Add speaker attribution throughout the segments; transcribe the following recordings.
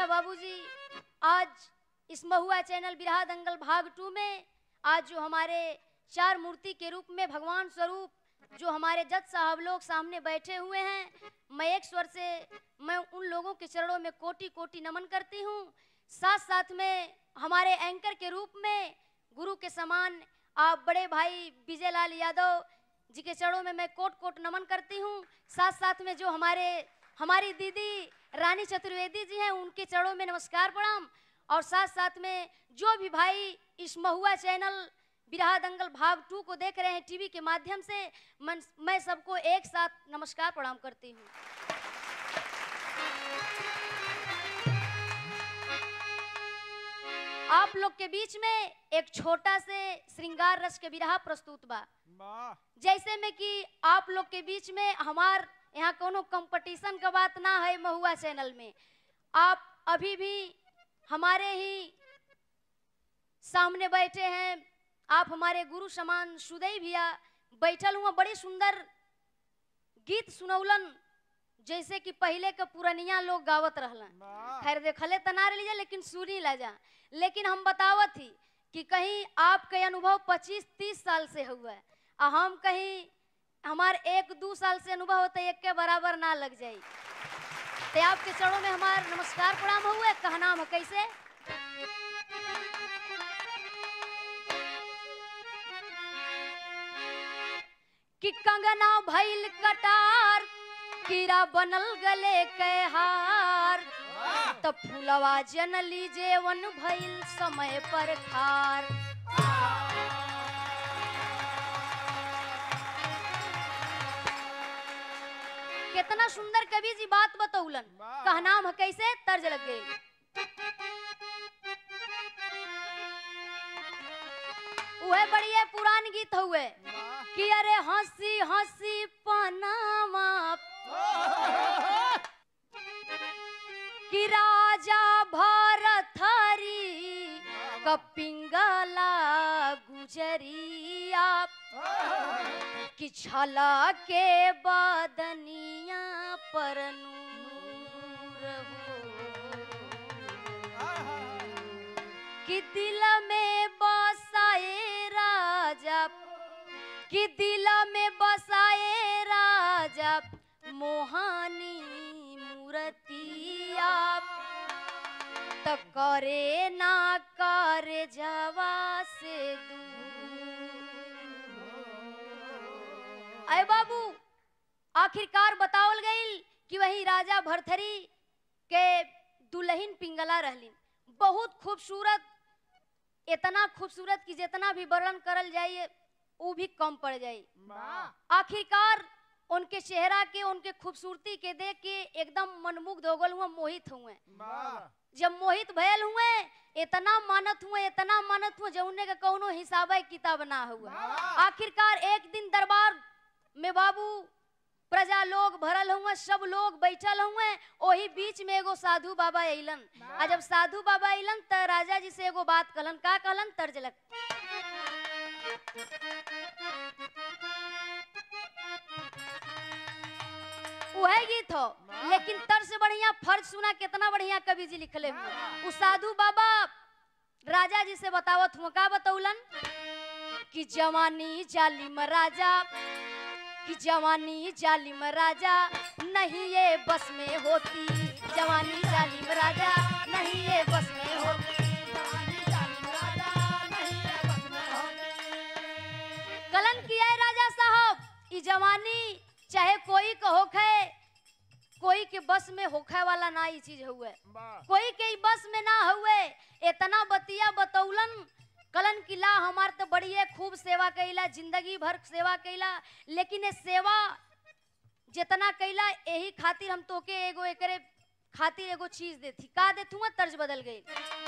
Speaker 1: अच्छा बाबूजी आज इस महुआ चैनल बिरहा दंगल भाग टू में आज जो हमारे चार मूर्ति के रूप में भगवान स्वरूप जो हमारे जज साहब लोग सामने बैठे हुए हैं मैं एक स्वर से मैं उन लोगों के चरणों में कोटि कोटि नमन करती हूँ साथ साथ में हमारे एंकर के रूप में गुरु के समान आप बड़े भाई विजय लाल यादव जी के चरणों में मैं कोट कोट नमन करती हूँ साथ साथ में जो हमारे हमारी दीदी रानी चतुर्वेदी जी हैं उनके चरणों में नमस्कार प्रणाम और साथ साथ में जो भी भाई इस महुआ चैनल बिरहा दंगल भाग टू को देख रहे हैं टीवी के माध्यम से मन, मैं सबको एक साथ नमस्कार प्रणाम करती हूँ आप लोग के बीच में एक छोटा से श्रृंगार रस के बिरहा प्रस्तुत बा
Speaker 2: वाह
Speaker 1: जैसे में कि आप लोग के बीच में हमार यहाँ कोनो कंपटीशन का बात ना है महुआ चैनल में आप अभी भी हमारे ही सामने बैठे हैं आप हमारे गुरु समान सुदय भैया बैठल हुआ बड़ी सुंदर गीत सुनौलन जैसे कि पहले के पुरनिया लोग गावत रहलन
Speaker 2: वाह
Speaker 1: खैर देखले त ना लीजिए लेकिन सुनी ला जा लेकिन हम बतावत थी कि कहीं आपके अनुभव 25-30 साल से हुआ है आ हम कहीं हमार एक दो साल से अनुभव होता एक के बराबर ना लग जाई ते आपके चरणों में हमार नमस्कार प्रणाम हुए कहना हम कैसे कि कंगना भइल कटार कीड़ा बनल गले के हार त फूलवा जनली जेवन भइल समय पर खार कितना सुंदर कवि जी बात बतौलन
Speaker 2: वाह।
Speaker 1: कहनाम ह कैसे तर्ज लग गई उहे बढ़िया पुरान गीत हुए
Speaker 2: वाह
Speaker 1: कि अरे हंसी हंसी पनामा कि राजा भरथरी कपिंगला गुजरिया कि छला के बदनिया पर नूर हो कि दिल में बसाए राजा कि दिल में बसाए राजा मोहानी मूर्तिया त करे ना करे जवा से दूर अय बाबू आखिरकार बतावल गईल कि वही राजा भरथरी के दुल्हन पिंगला रहलिन बहुत खूबसूरत इतना खूबसूरत कि जितना भी वर्णन करल जाइए वो भी कम पड़ जाई
Speaker 2: वाह
Speaker 1: आखिरकार उनके चेहरा के उनके खूबसूरती के देख के एकदम मनमुग्ध हो गल हुआ मोहित हुए
Speaker 2: वाह
Speaker 1: जब मोहित भयल हुए इतना मानत हुए इतना मानत हुए जौने का कौनो हिसाब किताब ना हुआ
Speaker 2: वाह।
Speaker 1: आखिरकार एक दिन दरबार में बाबू प्रजा लोग भरल हुए सब लोग बैठल हुए ओही बीच में एगो साधु बाबा अइलन आ जब साधु बाबा अइलन त राजा जी से एगो बात कहलन का कहलन तर्ज लग वह गीत हो लेकिन तर से बढ़िया फर्ज सुना कितना बढ़िया कवि जी लिखले हुए उ साधु बाबा राजा जी से बतावत हुआ का बतौलन कि जवानी जालिम राजा कि जवानी जालिम राजा नहीं ये बस में होती जवानी जालिम राजा नहीं ये बस में होती कलन किया है राजा साहब ई जवानी चाहे कोई का होखे कोई के बस में होखे वाला ना ई चीज हुए
Speaker 2: वाह
Speaker 1: कोई के ई बस में ना हुए इतना बतिया बतौलन कलन किला हमार तो बढ़िया खूब सेवा कैला जिंदगी भर सेवा कैला लेकिन ये सेवा जितना कैला यही खातिर हम तोके एगो एकरे खातिर एगो चीज देती का देथुआ तर्ज बदल गई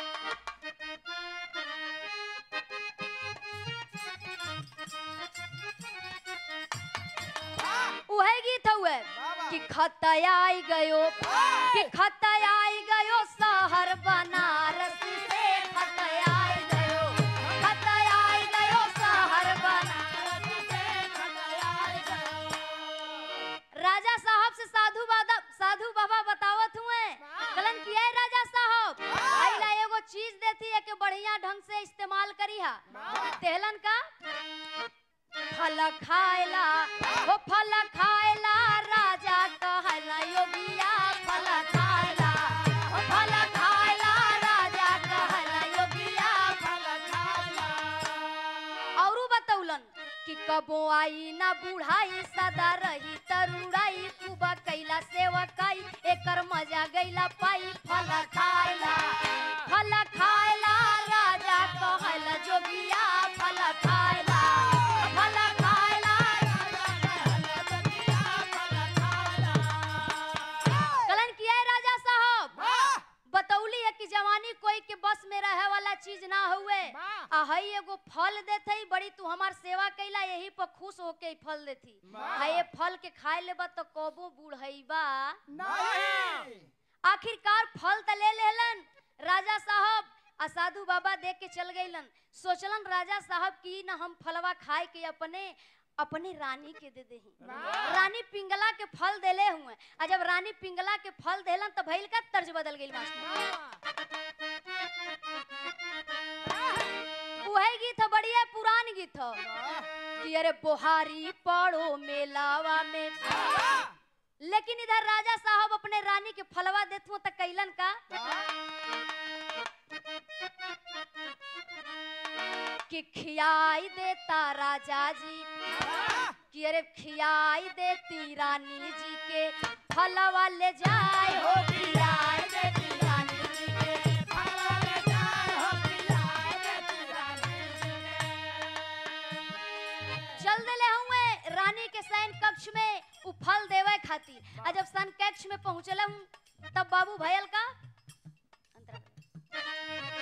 Speaker 1: उहे गीत हुए कि खतया आई गयो कि खतया आई गयो शहर बनारस से खतया आई गयो खतया आई गयो शहर बनारस से खतया आई गयो राजा साहब से साधु बाबा साधु बाबा बतावत हुए कलन किया है राजा साहब तेहलन का फल खायला हो फल खायला राजा कहला योगिया फल खायला हो फल खायला राजा कहला योगिया औरू बतौलन कि कबो आई ना बुढ़ाई सदा रही तरुड़ाई खूब कैला सेवकाई एकर मजा गैला पाई फल खायला फल खायला राजा कहला जोगिया फल खायला फल खायला कलन किया है राजा साहब बतौली है कि जवानी कोई के बस में रहे वाला चीज ना हुए आ हई एगो फल देते बड़ी तू हमार सेवा कैला यही पर खुश होके ई फल देती
Speaker 2: वाह।
Speaker 1: आ ये फल के खाए लेबा तो कबो बुढ़ईबा आखिरकार फल त ले लेलन राजा साहब आ साधु बाबा देख के चल गईलन सोचलन राजा साहब की न हम फलवा खाए के अपने अपने रानी के दे दे
Speaker 2: वाह।
Speaker 1: रानी पिंगला के फल देले हुए आ जब रानी पिंगला के फल देलन त भइल का तर्ज बदल गइल मास्टर उहे गीत ह बढ़िया पुरान गीत ह कि अरे बोहारी पड़ो मेलावा में लेकिन इधर राजा साहब अपने रानी के फलवा देथुं त कैलन का कि खियाई देता राजा जी कि अरे खियाई देती रानी जी के फलवा ले जाए हो खियाई देती रानी जी के चल देले हुए रानी के सैन कक्ष में उ फल देवे खातिर आ जब सन कक्ष में पहुंचले हूं तब बाबू भयल का अंतरा कर।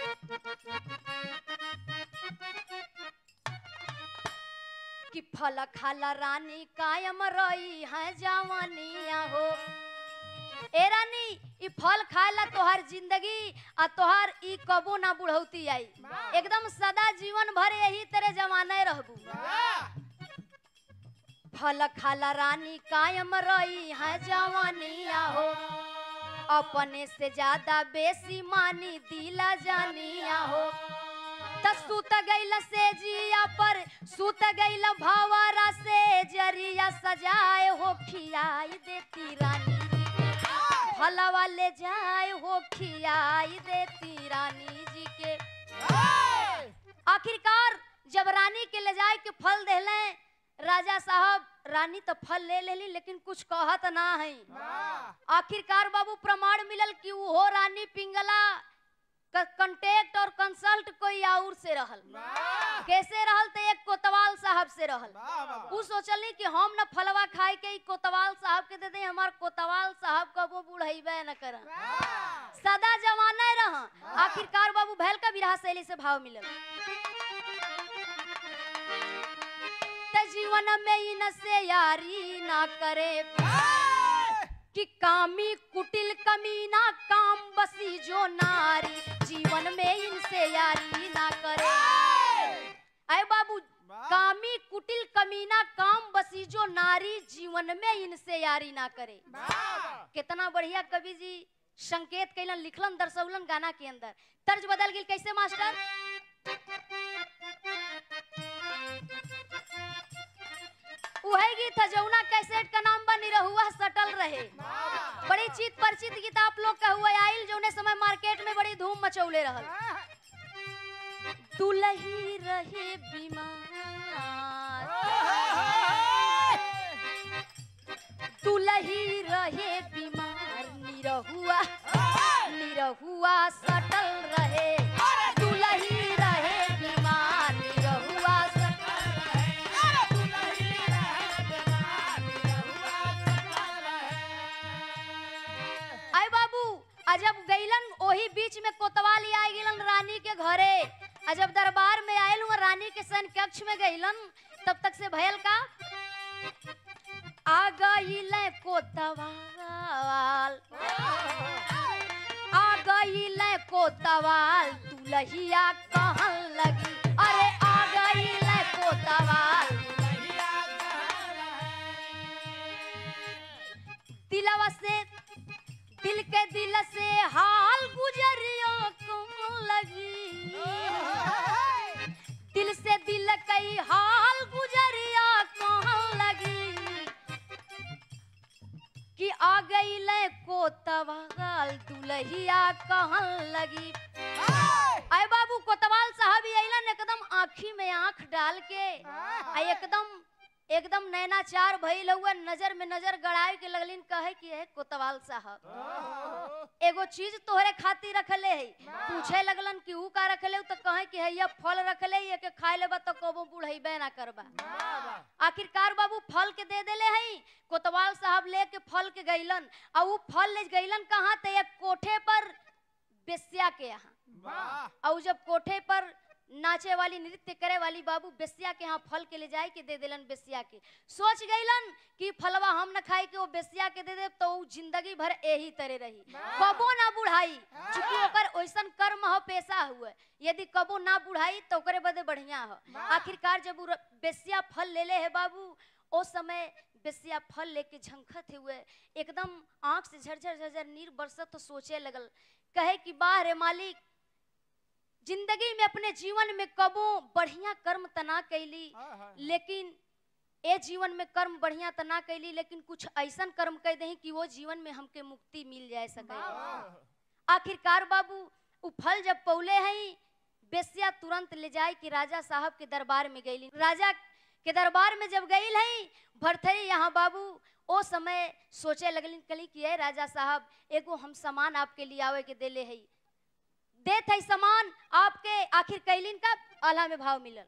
Speaker 1: कि फल खाला रानी कायम रही है जवानिया हो ए रानी ई फल खाला तोहार जिंदगी आ तोहार ई कबो ना बुढ़ौती आई एकदम सदा जीवन भर यही तेरे जमाने रहबू फल खाला रानी कायम रही है जवानिया हो अपने से ज्यादा बेसी मानी दिला जानिया हो त सुत गइल से जिया पर सुत गइल भावरा से जरिया सजाए हो खियाई देती रानी जी के फलवा ले जाए हो खियाई देती रानी जी के आखिरकार जब रानी के ले जाए के फल देले राजा साहब रानी तो फल ले लेली लेकिन कुछ कहत ना है आखिरकार बाबू प्रमाण मिलल कि वो रानी पिंगला कंटेक्ट और कंसल्ट कोई और से रहल कैसे रहल तो एक कोतवाल साहब से रहल उ सोचली कि हम न फलवा खाए के ई कोतवाल साहब के दे दे हमार कोतवाल साहब कबो बुढ़ैबे न कर सदा जमाना रह आखिरकार बाबू भैल का विरह शैली से भाव मिलल त जीवन में इन से यारी ना करे कि कामी कुटिल कमीना काम बसी जो नारी जीवन में इनसे यारी ना करे अरे बाबू कामी कुटिल कमीना काम बसी जो नारी जीवन में इनसे यारी ना करे कितना बढ़िया कवि जी संकेत कैलन लिखलन दर्शौलन गाना के अंदर तर्ज बदल गेल कैसे मास्टर उहे गीत है जौना कैसेट का नाम बनी रहुआ सटल रहे बड़ी चित परिचित गीत आप लोग का हुआ आइल जौने समय मार्केट में बड़ी धूम मचौले रहल दुलही रहे बीमार दुलही रहे बीमार निरहुआ निरहुआ सटल रहे दुलही रहे बीमार निरहुआ सटल आय बाबू अजब गईलन ओही बीच में कोतवाली आ गेलन रानी के घरे अजब दरबार में आयल हुआ रानी के सन कक्ष में गईलन तब तक से भयल का आ गईले कोतवाल आ गईले कोतवाल दुलहिया कहन लगी अरे आ गईले कोतवाल दिलवा से दिल के दिल से हाल गुजरियो कौन लगी दिल से कोतवाल दुलहिया कहन लगी अय बाबू कोतवाल साहब अइलन एकदम आँखी में आँख डाल के आ एकदम एकदम नैनाचार भइल हुआ नजर में नजर गड़ाए के लगलिन कहे कि है कोतवाल साहब एगो चीज तोहरे खातिर रखले है पूछे लगलन कि ऊ का रखले तो कहे कि है ये फल रखले ये के खाए लेबा तो कबो बुढ़ैबे ना करबा आखिरकार बाबू फल के दे देले हई कोतवाल साहब लेके फल के गइलन आ ऊ फल ले गइलन कहाँ ते एक कोठे पर बेस्या के यहाँ और जब कोठे पर नाचे वाली नृत्य करे वाली बाबू बेस्या के यहाँ फल के ले जाए के दे देलन बेस्या के सोच गइलन कि फलवा हम न खाए के वो बेस्या के दे दे तो ऊ जिंदगी भर यही तरह रही कबो ना बुढ़ाई चूंकि ओकर ओइसन कर्म हो पेशा हुए यदि कबो ना बुढ़ाई तो ओकरे बदे बढ़िया हो आखिरकार जब ऊ र- बेस्या फल ले ले है बाबू ओ समय बेस्या फल लेके झंखत हुए एकदम आंख से झरझर झरझर नीर बरसत तो सोचे लगल कहे कि बाह रे मालिक जिंदगी में अपने जीवन में कबो बढ़िया कर्म तना कैली लेकिन ए जीवन में कर्म बढ़िया तना कैली लेकिन कुछ ऐसन कर्म कह दही कि वो जीवन में हमके मुक्ति मिल जाए सके आखिरकार बाबू उ फल जब पौले हई बेसिया तुरंत ले जाए कि राजा साहब के दरबार में गईली राजा के दरबार में जब गई हई भरथरी यहाँ बाबू ओ समय सोचे लगलिन कली कि ए राजा साहब एगो हम सामान आपके लिए आवे के देले हई देत है सामान आपके आखिर कैलिन का आला में भाव मिलल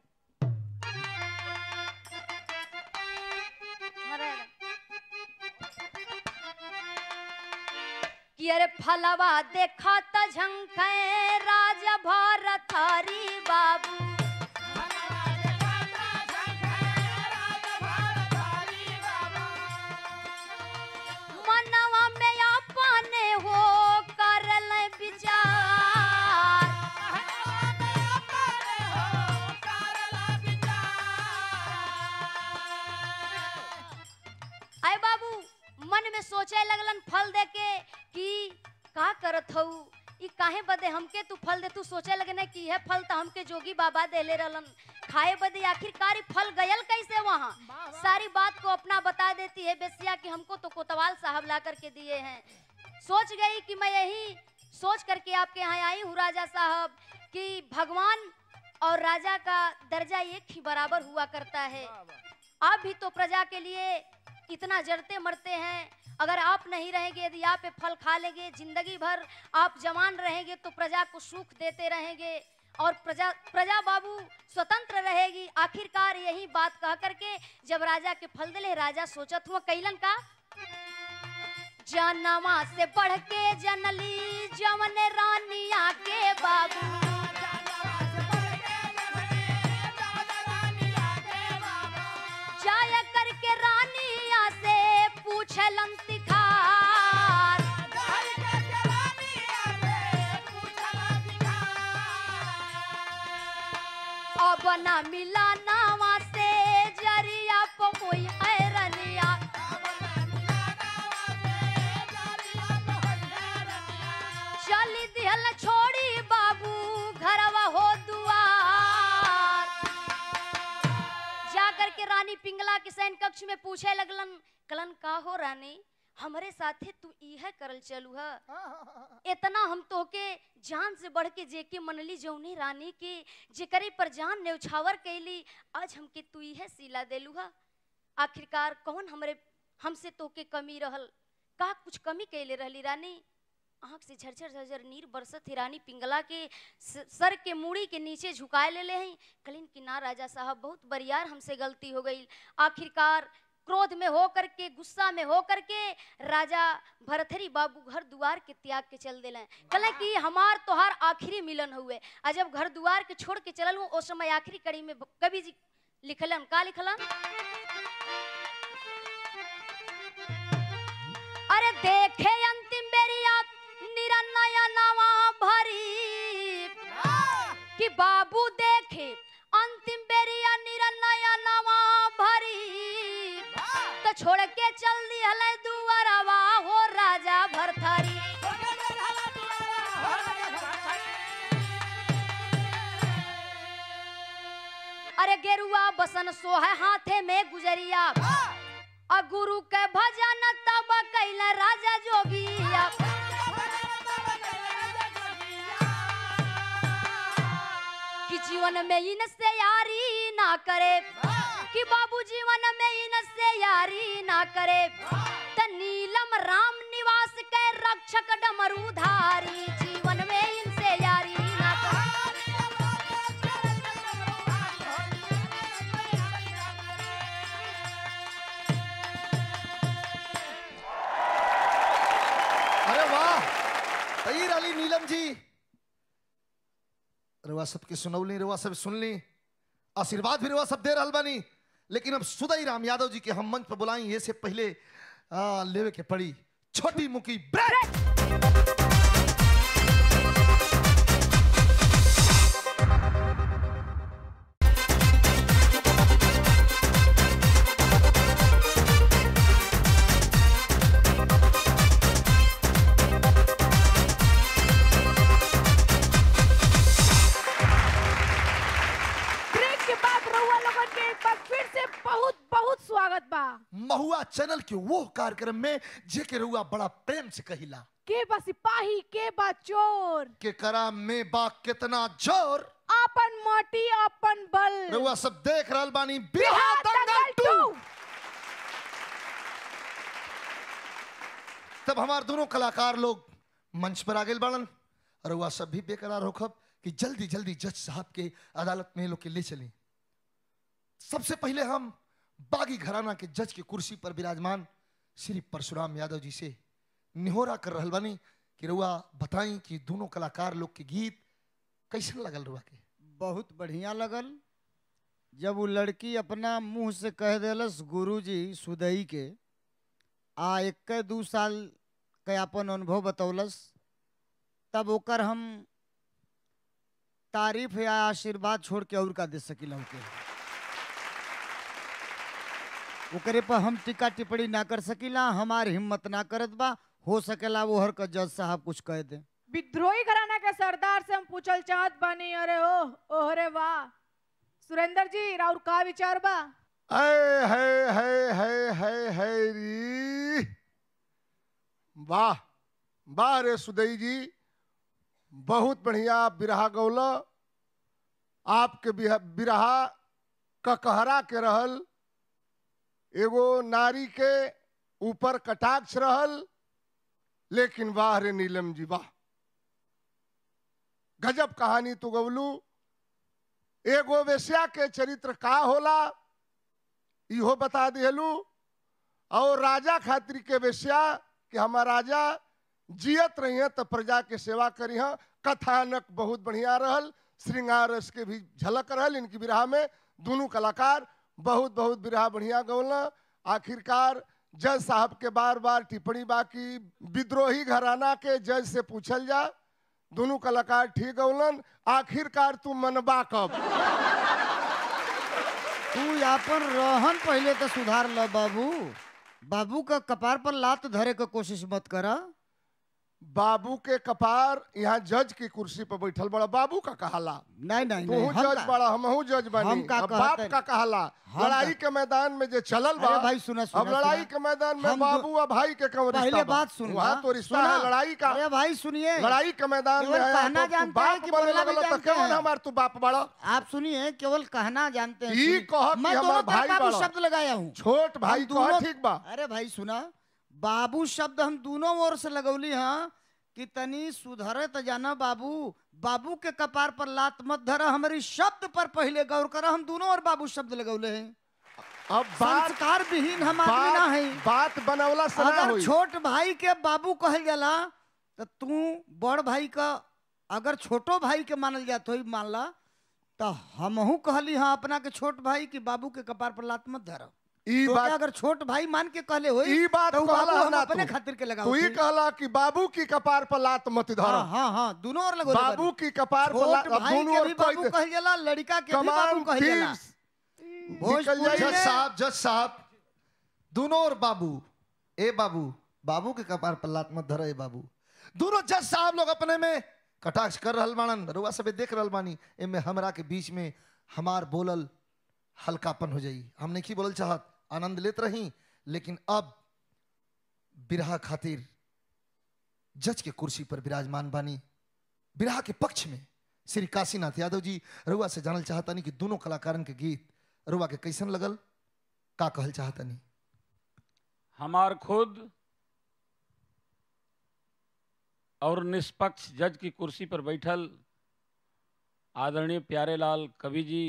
Speaker 1: अरे कि अरे फलवा देखा त झंखे राजा भारत हरी बाबू मनवा में अपने हो करल विचार आए बाबू मन में सोचे लगलन फल दे के कि का करत हऊ ई काहे बदे हमके तू फल दे तू सोचे लगने कि यह फल तो हमके जोगी बाबा देले रहलन खाए बदे आखिरकार ई फल गयल कैसे वहाँ सारी बात को अपना बता देती है बेसिया कि हमको तो कोतवाल साहब ला करके दिए हैं सोच गई कि मैं यही सोच करके आपके यहाँ आई हूँ राजा साहब कि भगवान और राजा का दर्जा एक ही बराबर हुआ करता है आप भी तो प्रजा के लिए इतना जड़ते मरते हैं अगर आप नहीं रहेंगे यदि आप ये फल खा लेंगे जिंदगी भर आप जवान रहेंगे तो प्रजा को सुख देते रहेंगे और प्रजा प्रजा बाबू स्वतंत्र रहेगी आखिरकार यही बात कह करके जब राजा के फल दिले राजा सोचत हुआ कैलन का जनवा से बढ़ के जनली जवन रानिया के बाबू जाया करके रानिया से पूछलन तिखार अब ना मिला नावा से जरिया पमुई हैरनिया चली दिहल छोड़ी बाबू घरवा हो दुआर जा करके रानी पिंगला के सैन कक्ष में पूछे लगलन कलन का हो रानी हमरे साथे तू इहे करल चलू ह इतना हम तोके जान से बढ़ के जेके मनली जौनी रानी के जेकरे पर जान न्यौछावर कैली आज हमके तू इहे सिला देलू ह आखिरकार कौन हमरे हमसे तोके कमी रहल का कुछ कमी कैले रहली रानी आँख से झरझर झरझर नीर बरसत ही रानी पिंगला के स- सर के मूड़ी के नीचे झुकाए ले ले हैं कलिन कि ना राजा साहब बहुत बरियार हमसे गलती हो गई आखिरकार क्रोध में हो करके गुस्सा में हो करके राजा भरथरी बाबू घर दुआर के त्याग के चल दिले कल कि हमार तोहार आखिरी मिलन हुए आ जब घर दुआर के छोड़ के चलल हूँ उस समय आखिरी कड़ी में कवि जी लिखलन का लिखलन अरे देखे अंतिम बेरिया निरनया नवा भरी कि बाबू देखे अंतिम बेरिया निरनया नवा भरी तो छोड़ के चल दी हले दुआरवा हो राजा भरथरी अरे गेरुआ बसन सोहे हाथे में गुजरिया आ गुरु के भजन तब कैल राजा जोगिया कि जीवन में इनसे यारी ना करे कि बाबू जीवन में इनसे यारी ना करे त नीलम राम निवास के रक्षक डमरूधारी जीवन में इनसे यारी ना करे
Speaker 2: अरे वाह तैर अली नीलम जी रवा सबके सुनौली रवा सब सुन ली आशीर्वाद भी रवा सब दे रहल बानी लेकिन अब सुदई राम यादव जी के हम मंच पर बुलाई ये से पहले आ, लेवे के पड़ी छोटी मुकी ब्रेक
Speaker 3: ब्रेक के बाद रउआ लोगन के एक बार फिर से बहुत बहुत स्वागत बा
Speaker 2: महुआ चैनल के वो कार्यक्रम में जे के रउआ बड़ा प्रेम से कहिला
Speaker 3: के बा सिपाही के बा चोर
Speaker 2: के करा में बा कितना जोर
Speaker 3: आपन माटी आपन बल
Speaker 2: रउआ सब देख रहल बानी
Speaker 3: बिहार
Speaker 2: बिहार दंगल
Speaker 3: दंगल
Speaker 2: टू
Speaker 3: टू
Speaker 2: तब हमार दोनों कलाकार लोग मंच पर आ गए बाड़न और वह सब भी बेकरार होखब कि जल्दी जल्दी जज साहब के अदालत में ये लोग के ले चलें सबसे पहले हम बागी घराना के जज की कुर्सी पर विराजमान श्री परशुराम यादव जी से निहोरा कर रहल बानी कि रुआ बताई कि दोनों कलाकार लोग के गीत कैसन लगल रुआ के
Speaker 4: बहुत बढ़िया लगल जब वो लड़की अपना मुंह से कह देलस गुरुजी सुदई के आ एक दू साल के अपन अनुभव बतौलस तब ओकर हम तारीफ या आशीर्वाद छोड़ के और का दे सकिला ओके ओकरे पर हम टीका टिप्पणी ना कर सकिला हमार हिम्मत ना करत बा हो सकेला वो हर का जज साहब कुछ कह दे
Speaker 3: विद्रोही घराना के सरदार से हम पूछल चाहत बानी अरे ओ ओहरे वाह सुरेंद्र जी राउर का विचार बा
Speaker 5: है है है है है है री वाह वाह रे सुदई जी बहुत बढ़िया बिरहा गौल आपके बिहा- बिरहा ककहरा के रहल एगो नारी के ऊपर कटाक्ष रहल लेकिन वाह रे नीलम जी वाह गजब कहानी तू गवलू एगो वेश्या के चरित्र का होला इहो बता दिहलू और राजा खातिर के वेश्या कि हमार राजा जियत रही तो प्रजा के सेवा करी हैं कथानक बहुत बढ़िया रहल श्रृंगार रस के भी झलक रहल इनकी विरहा में दोनों कलाकार बहुत बहुत विरहा बढ़िया गौला आखिरकार जज साहब के बार बार टिप्पणी बाकी विद्रोही घराना के जज से पूछल जा दोनों कलाकार ठीक गौलन आखिरकार तू मनबा कब
Speaker 4: तू अपन रहन पहले तो सुधार ल बाबू बाबू का कपार पर लात धरे के कोशिश मत करा
Speaker 5: बाबू के कपार यहाँ जज की कुर्सी पर बैठल बड़ा बाबू का कहाला
Speaker 4: नहीं नहीं
Speaker 5: तू
Speaker 4: नहीं हम
Speaker 5: जज
Speaker 4: का-
Speaker 5: बड़ा हमहू जज बनी
Speaker 4: हम का
Speaker 5: अब बाप
Speaker 4: कहते-
Speaker 5: का कहाला
Speaker 4: हम
Speaker 5: लड़ाई
Speaker 4: का-
Speaker 5: के मैदान में जे चलल बा
Speaker 4: अरे भाई सुना सुना
Speaker 5: अब लड़ाई
Speaker 4: सुना।
Speaker 5: के मैदान में
Speaker 4: हम दो-
Speaker 5: बाबू और भाई के कौन रिश्ता
Speaker 4: पहले
Speaker 5: बा?
Speaker 4: बात सुन
Speaker 5: वहाँ तो रिश्ता है लड़ाई का
Speaker 4: अरे भाई सुनिए
Speaker 5: लड़ाई के मैदान में
Speaker 4: केवल
Speaker 5: है
Speaker 4: कहना
Speaker 5: तो तू
Speaker 4: जानते हैं
Speaker 5: बाप
Speaker 4: कि
Speaker 5: बने
Speaker 4: बोलना भी
Speaker 5: लगल तो
Speaker 4: जानते
Speaker 5: कौन
Speaker 4: हैं।
Speaker 5: हमार तू बाप बड़ा
Speaker 4: आप सुनिए केवल कहना जानते हैं
Speaker 5: ई
Speaker 4: सुनिए।
Speaker 5: कह कि
Speaker 4: मैं
Speaker 5: हमार
Speaker 4: दोनों
Speaker 5: भाई
Speaker 4: तरफ बाबू
Speaker 5: बड़ा।
Speaker 4: शब्द लगाया हूँ
Speaker 5: छोट भाई
Speaker 4: हम
Speaker 5: कह
Speaker 4: दोनों-
Speaker 5: ठीक बा
Speaker 4: अरे भाई सुना बाबू शब्द हम दोनों ओर से लगौली हाँ कि तनी सुधरे तो जाना बाबू बाबू के कपार पर लात मत धरा हमारी शब्द पर पहले गौर करा हम दोनों और बाबू शब्द लगौले हैं
Speaker 5: अब बात
Speaker 4: संस्कार विहीन हम आदमी ना है
Speaker 5: बात बात बनवला से ना
Speaker 4: अगर
Speaker 5: होई
Speaker 4: छोट भाई के बाबू कहल जाला तो तू बड़ भाई का अगर छोटो भाई के मानल जात हो मान ला तो हमहू कहली हाँ अपना के छोट भाई कि बाबू के कपार पर लात मत धर
Speaker 5: ई
Speaker 4: तो
Speaker 5: बात
Speaker 4: क्या अगर छोट भाई मान के कहले हो
Speaker 5: ई बात
Speaker 4: तो उ
Speaker 5: कहला
Speaker 4: बाबू हम
Speaker 5: ना
Speaker 4: अपने
Speaker 5: तू।
Speaker 4: खातिर के लगा
Speaker 5: तू ही कहला कि बाबू की कपार पर लात मत धर
Speaker 4: हाँ हाँ हाँ दोनों और लगो
Speaker 5: बाबू की कपार पर लात
Speaker 4: छोट
Speaker 5: अब
Speaker 4: भाई
Speaker 5: दोनों
Speaker 4: के
Speaker 5: ओर
Speaker 4: भी
Speaker 5: कोई
Speaker 4: बाबू कहल जाला लड़का के भी बाबू
Speaker 5: कमान
Speaker 4: कहल जाला
Speaker 5: thieves निकल
Speaker 4: भोजपुरी
Speaker 5: जाए।
Speaker 2: जज
Speaker 4: में-
Speaker 2: साहब जज साहब दोनों और बाबू ए बाबू बाबू के कपार पर लात मत धरे बाबू दोनों जज साहब लोग अपने में कटाक्ष कर रहल बाणन रुआ सबे देख रहल बानी एमे हमरा के बीच में हमार बोलल हल्कापन हो जाई हम नहीं बोलल चाहत आनंद लेत रही लेकिन अब बिरहा खातिर जज के कुर्सी पर विराजमान बानी बिरहा के पक्ष में श्री काशीनाथ यादव जी रुआ से जानल चाहतानी कि दोनों कलाकारन के गीत रुआ के कैसन लगल का कहल चाहतानी
Speaker 6: हमार खुद और निष्पक्ष जज की कुर्सी पर बैठल आदरणीय प्यारेलाल कवि जी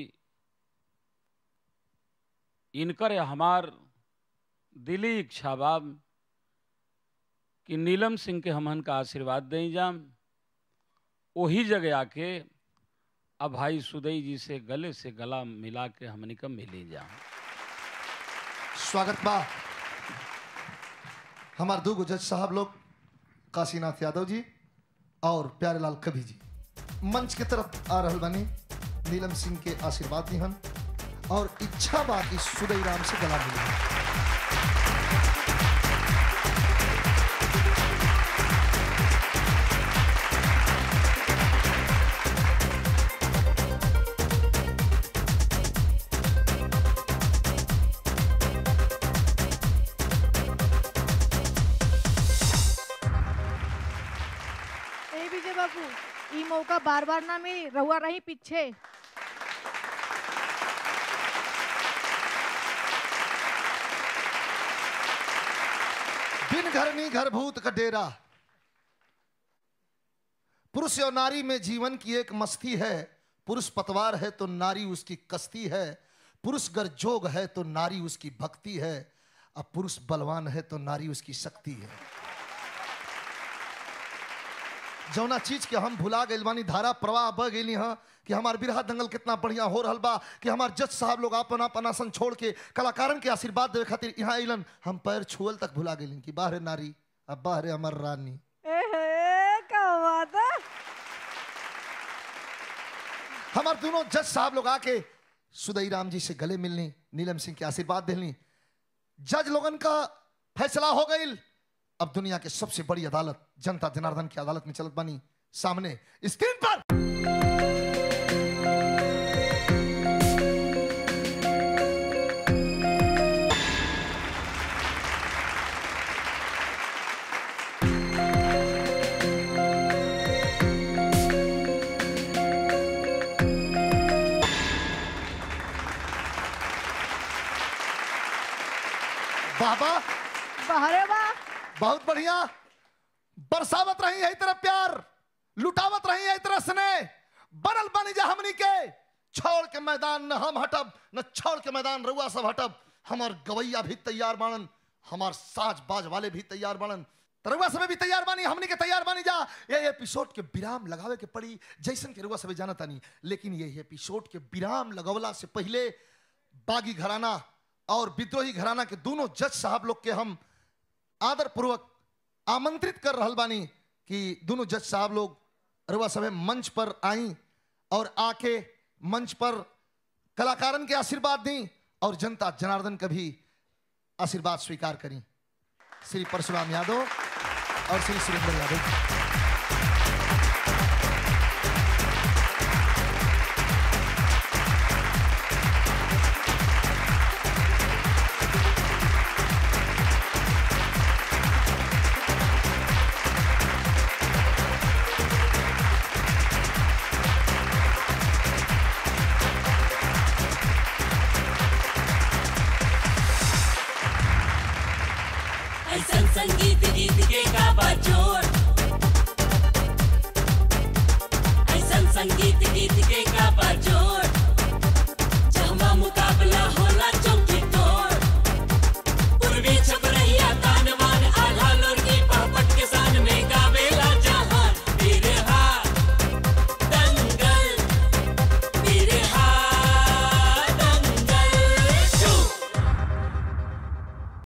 Speaker 6: इनकर हमार दिली इच्छा बा कि नीलम सिंह के हमहन का आशीर्वाद दें जाम वही जगह आके अब भाई सुदई जी से गले से गला मिला के हमनी का मिली जाम
Speaker 2: स्वागत बा हमार दो जज साहब लोग काशीनाथ यादव जी और प्यारेलाल कवि जी मंच के तरफ आ रहल बनी नीलम सिंह के आशीर्वाद दिहन और इच्छा बा कि सुदई राम से गला मिले
Speaker 3: ए विजय बाबू ई मौका बार बार ना मिली रहुआ रही पीछे
Speaker 2: बिन घर नी घर भूत का डेरा पुरुष और नारी में जीवन की एक मस्ती है पुरुष पतवार है तो नारी उसकी कश्ती है पुरुष गर जोग है तो नारी उसकी भक्ति है अब पुरुष बलवान है तो नारी उसकी शक्ति है जौना चीज के हम भुला गइल बानी धारा प्रवाह बह गइली हाँ कि हमार बिरहा दंगल कितना बढ़िया हो रहल बा कि हमार जज साहब लोग अपन अपन आसन छोड़ के कलाकारन के आशीर्वाद देवे खातिर यहाँ अइलन हम पैर छुअल तक भुला गइली कि बाहरे नारी अब बाहरे हमार रानी
Speaker 3: एहे क्या बात है
Speaker 2: हमार दोनों जज साहब लोग आके सुदई राम जी से गले मिलनी नीलम सिंह के आशीर्वाद दिलनी जज लोगन का फैसला हो गई अब दुनिया के सबसे बड़ी अदालत जनता जनार्दन की अदालत में चलत बनी सामने स्क्रीन पर बाबा
Speaker 3: बाहरे बा
Speaker 2: बहुत बढ़िया बरसावत रही है तरह प्यार लुटावत रही है तरह स्नेह बनल बनी जा हमनी के छोड़ के मैदान न हम हटब न छोड़ के मैदान रुआ सब हटब हमार गवैया भी तैयार बाणन हमार साज बाज वाले भी तैयार बाणन रुआ सब भी तैयार बानी हमनी के तैयार बानी जा ये एपिसोड के विराम लगावे के पड़ी जैसन के रुआ सब जाना तानी लेकिन ये एपिसोड के विराम लगवला से पहले बागी घराना और विद्रोही घराना के दोनों जज साहब लोग के हम आदर पूर्वक आमंत्रित कर रहल बानी कि दोनों जज साहब लोग रुआ सभे मंच पर आई और आके मंच पर कलाकारन के आशीर्वाद दी और जनता जनार्दन का भी आशीर्वाद स्वीकार करी श्री परशुराम यादव और श्री सुरेंद्र यादव
Speaker 7: ऐसन संगीत गीत के का बचो